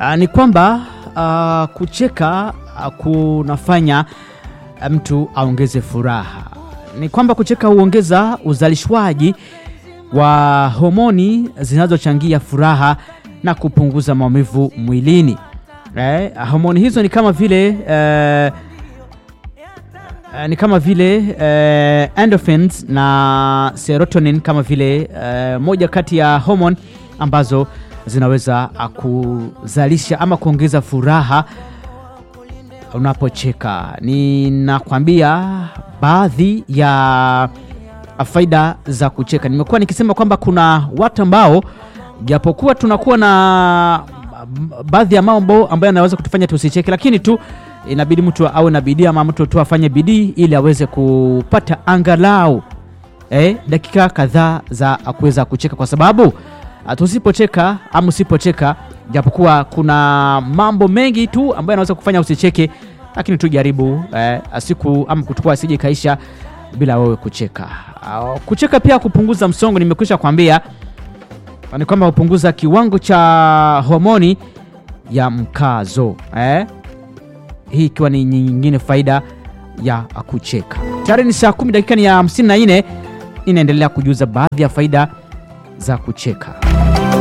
uh, ni kwamba uh, kucheka uh, kunafanya mtu aongeze furaha. Ni kwamba kucheka huongeza uzalishwaji wa homoni zinazochangia furaha na kupunguza maumivu mwilini. Eh, homoni hizo ni kama vile eh, eh, ni kama vile eh, endorphins na serotonin kama vile eh, moja kati ya homoni ambazo zinaweza ah, kuzalisha ama kuongeza furaha unapocheka. Ninakwambia baadhi ya faida za kucheka. Nimekuwa nikisema kwamba kuna watu ambao japokuwa tunakuwa na baadhi ya mambo ambayo yanaweza kutufanya tusicheke, lakini tu inabidi mtu awe na bidii ama mtu tu afanye bidii ili aweze kupata angalau eh, dakika kadhaa za kuweza kucheka, kwa sababu ah, tusipocheka ama usipocheka, japokuwa kuna mambo mengi tu ambayo yanaweza kufanya usicheke, lakini tu jaribu eh, siku ama kutukua asije kaisha bila wewe kucheka. Ah, Kucheka pia kupunguza msongo, nimekwisha kwambia ni kwamba hupunguza kiwango cha homoni ya mkazo eh? Hii ikiwa ni nyingine faida ya kucheka. Tayari ni saa 10 dakika ni ya 54, inaendelea kujuza baadhi ya faida za kucheka.